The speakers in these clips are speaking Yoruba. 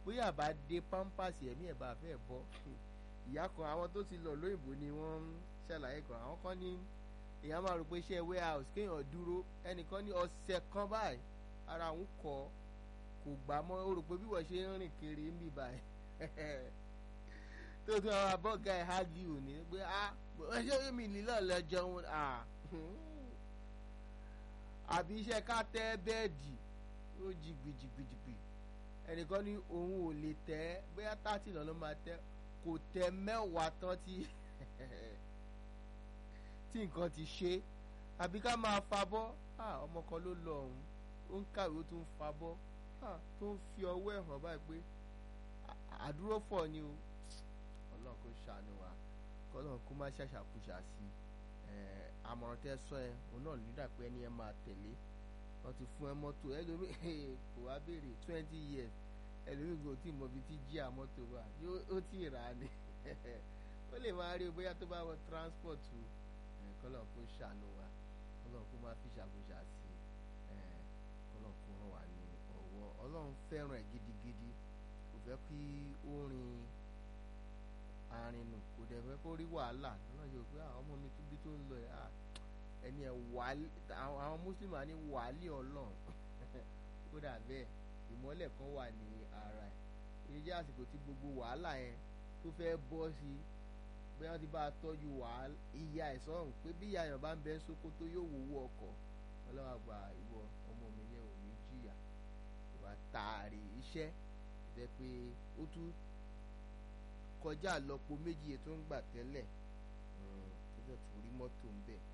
bóyá bá dé pampers ẹ̀mí ẹ̀ bá fẹ́ bọ́ ìyá kan àwọn tó ti lọ lóyìnbó ni wọ́n ń ṣàlàyé kan àwọn kan ní èèyàn máa rò pé iṣẹ́ warehouse kéèyàn dúró ẹnìkan ní ọ̀sẹ̀ kan báyìí ara òun kọ kò gbà mọ́ ó rò pé bí wọ́n ṣe ń rìn kiri ń bì báyìí tó tún àwọn abọ́gà ẹ̀ hági ò ní pé ah ṣé mi nílò lọ jẹun ah àbí iṣẹ́ ká tẹ́ bẹ́ẹ̀dì ó jí gbìjìgbìjìgbì ẹnìkan ní òun ò lè tẹ́ bóyá tààtì lọ́nà máa tẹ́ kò tẹ́ mẹ́wàá tán tí tí nǹkan ti ṣe àbí ká máa fa bọ́ ọmọ kan ló lọ ọ̀hún ó ń kàwé ó tún ń fa bọ́ tó ń fi ọwọ́ ẹ̀ hàn báyìí pé àdúró fọ̀ ni o ọlọ́run kò ṣàánú wa kọ́lọ́run kó má ṣàṣàkúṣà sí àmọ̀ràn tẹ́ sọ ẹ òun náà nígbà pé ẹni ẹ máa tẹ̀lé wọ́n ti fún ẹ mọ́tò ẹlòmíì kò wá béèrè twenty years ẹlòmíì kò tí ì mọ ibi tí jí àmọ́tò wà ó tí ì rà á ni ó lè máa rí o bóyá tó bá wọ transport o kọ́lọ́run kó ṣàánú wa kọ́lọ́run kó má fi ṣàkúṣà sí kọ́lọ́run kó ràn wá ní ọwọ́ ọlọ́run fẹ́ràn ẹ̀ gidigidi kò fẹ́ kí ó rin arìnrìn kò dẹ̀ fẹ́ kó rí wàhálà lọ́nà yóò pé àwọn ọmọ mi bí tó ń lọ ẹ̀ ẹni ẹ̀ wàálì àwọn muslim á ní wàálì ọlọ́run ó dà bẹ́ẹ̀ ìmọ́lẹ̀ kan wà ní ara ẹ̀ èyí jẹ́ àsìkò tí gbogbo wàhálà yẹn tó fẹ́ bọ́ sí bí wọ́n ti bá a tọ́jú wàhálà ìyá ẹ̀ sọ́run pé bí ìyá yẹn bá ń bẹ ń Sókótó yóò wowó ọkọ̀ ọlọ́wà gba ìwọ ọmọ mi yẹn ò ní jìyà ìwà tààrí iṣẹ́ ìfẹ́ pé ó tún kọjá àlọ́po méjì tó ń gbà tẹ́lẹ̀ tó jẹ́ tó rí mọ́tò ń bẹ̀.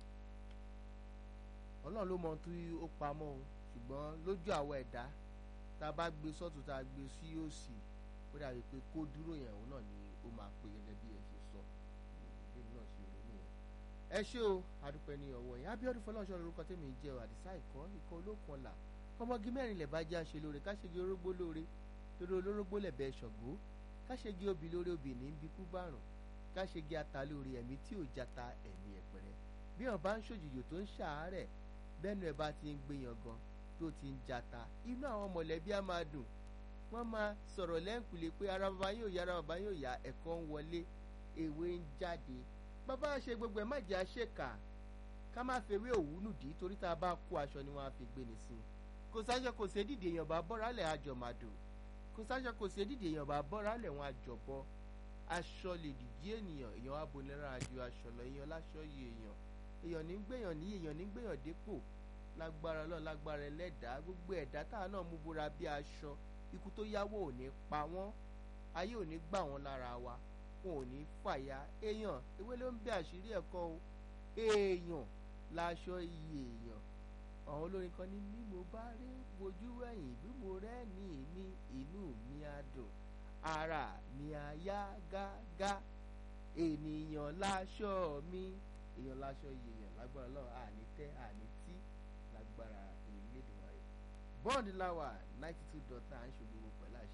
ọlọ́run ló mọ tí ó pamọ́ o ṣùgbọ́n lójú àwọn ẹ̀dá tá a bá gbé sọ́tún tá a gbé sí òsì ó dàbí pé kó dúró yẹn òun náà ni ó máa pè gẹ́gẹ́ bí ẹ ṣe sọ bí náà ṣe rò nìyẹn. ẹ ṣé o adúpẹ́ ní ọwọ́ yẹn Abíọ́dún Fọlọ́runṣọ́ lórúkọ tèmi ń jẹ́ àdìsá ìkọ́ ikọ̀ olókun ọ̀la ọmọge mẹ́rin lẹ̀ bá jẹ́ àṣẹ lóore káṣegi orógbó lóore lórí olórógbó lẹ̀bẹ̀ ṣọ̀gbó káṣegi obì lórí obì ní bíkú bárùn káṣegi ata lórí ẹ̀mí tí ò jata ẹ̀mí ẹ̀pẹ̀rẹ̀ bí wọn bá ń ṣòjìjò tó ń ṣàárẹ̀ bẹ́ẹ̀nu ẹ̀ bá ti ń gbéyan gan tó ti ń jata inú àwọn mọ̀lẹ́bí á máa dùn wọ́n máa sọ̀rọ̀ lẹ́ǹkùlé pé ara bàbá yóò yá ara bàbá yóò yá ẹ̀kọ́ ń wọlé èwe ń jáde bàbá ṣe gbogbo ẹ̀ má jẹ́ àṣekà ká má fewé òwú nùdí torí tá a bá kó aṣọ ni wọ́n á fi gbé ni sí i kò sáṣọ kò sí dídì èèyàn bá bọ́ra lẹ̀ àjọmàdò kò sáṣọ kò sí dídì èèyàn bá bọ́ra lẹ̀ wọn àjọbọ aṣọ lè dìdí ènìyàn èèyàn wá bonira ju aṣọ lọ èèyàn láṣọ yìí èèyàn èèyàn ní gbèyàn ní èèyàn ní gbèyàn dépò lágbára Ọlọ́run lágbára ẹlẹ́dàá gbogbo ẹ̀dá táwa náà mú bóra bí aṣọ ikú tó yáwó ò ní pa wọ́n ayé ò ní gbà wọ́n lára wa wọn ò ní fàya èèyàn ewé ló ń bẹ àṣírí ẹ̀kọ́ o èèyàn láṣọ iye èèyàn àwọn olórin kan ní bí mo bá rí wojú ẹ̀yìn bí mo rẹ́ni mi inú mi á dùn ara mi á yá gágá ènìyàn láṣọ mi èèyàn láṣọ iye èèyàn lágbára Ọlọ́run àní tẹ́ àní tí lágbára ìlédùn ayé bọ́ọ̀dì láwà ninety two dot nine ṣògbówó pẹ̀lú àṣẹ.